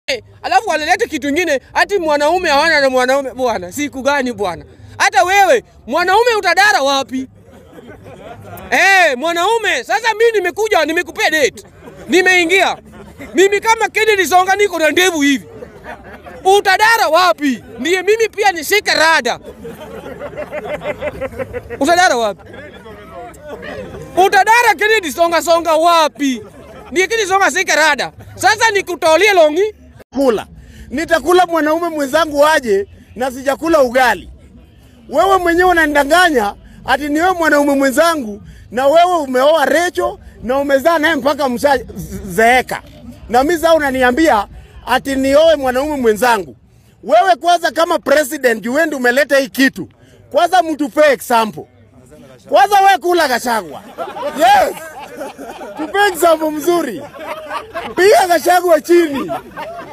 alafu wanaleta kitu ingine ati mwanaume hawana na mwanaume. Bwana, siku gani bwana? Hata wewe mwanaume utadara wapi? Eh, mwanaume sasa, mimi nimekuja nimekupea date, nimeingia mimi kama Kennedy Songa, niko na ndevu hivi, utadara wapi? Ndiye mimi pia nishike rada, utadara wapi? Utadara Kennedy Songa Songa wapi? Ndiye Kennedy Songa shike rada. Sasa nikutolie longi kula nitakula mwanaume mwenzangu aje na sijakula ugali. Wewe mwenyewe unanidanganya ati ni wewe mwanaume mwenzangu, na wewe umeoa Recho na umezaa naye mpaka mshazeeka, na mimi sasa unaniambia ati nioe mwanaume mwenzangu. Wewe kwanza, kama president, wewe ndio umeleta hii kitu. Kwanza mtupe example. Kwanza wewe kula Gachagua. Yes. Tupe example mzuri. Piga Gachagua chini.